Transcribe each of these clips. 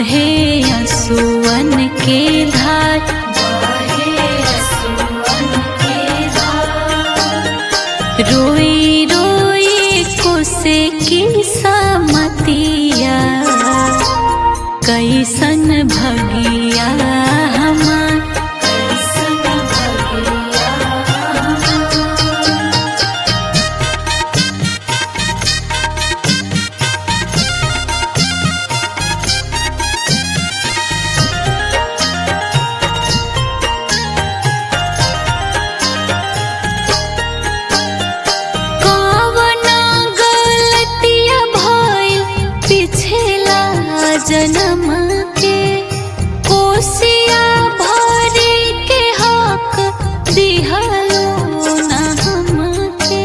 बहे असुवन के धार रोई रोई कुसे की समतिया कैसन भगिया हमार कवना गलतिया भइल पिछला जन्म के कोसिया भरे के हक दिहलो ना हमके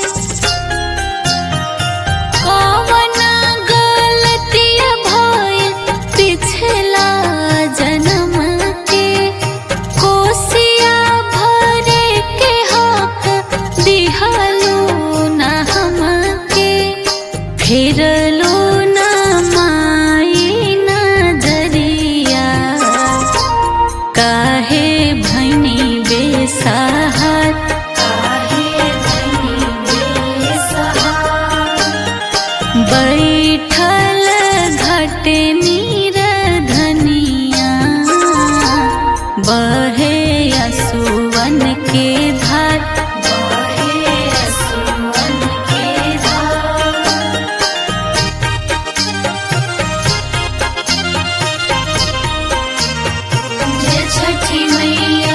कवना गलतिया भइल पिछला जन्म के कोसिया भरे के हक दिहलो ना हमके फिरलो ना माई नजरिया काहे भैनी बेसहार बैठल घट नीर धनिया बहे असुवन के धार जय छठी मैया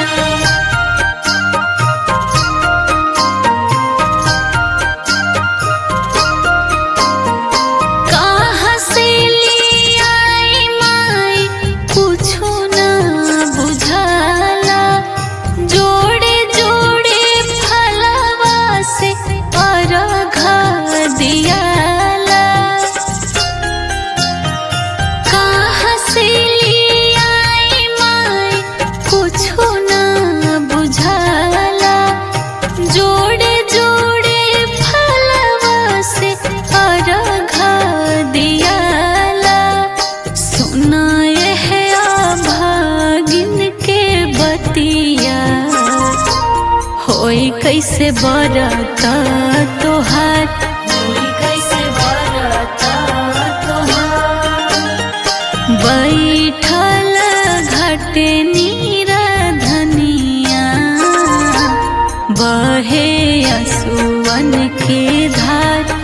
कहाँ से ले आई माई कुछो ना बुझाला जोड़े जोड़े फलवा से अर्घ दियाला कहाँ से ले आई माई कुछो ना बुझाला जोड़े जोड़े फलवा से अर्घ दियाला सुनाए है भागिन के बतिया होई कैसे बरता तोहार बैठल घट नीर धनिया बहे असुवन के धार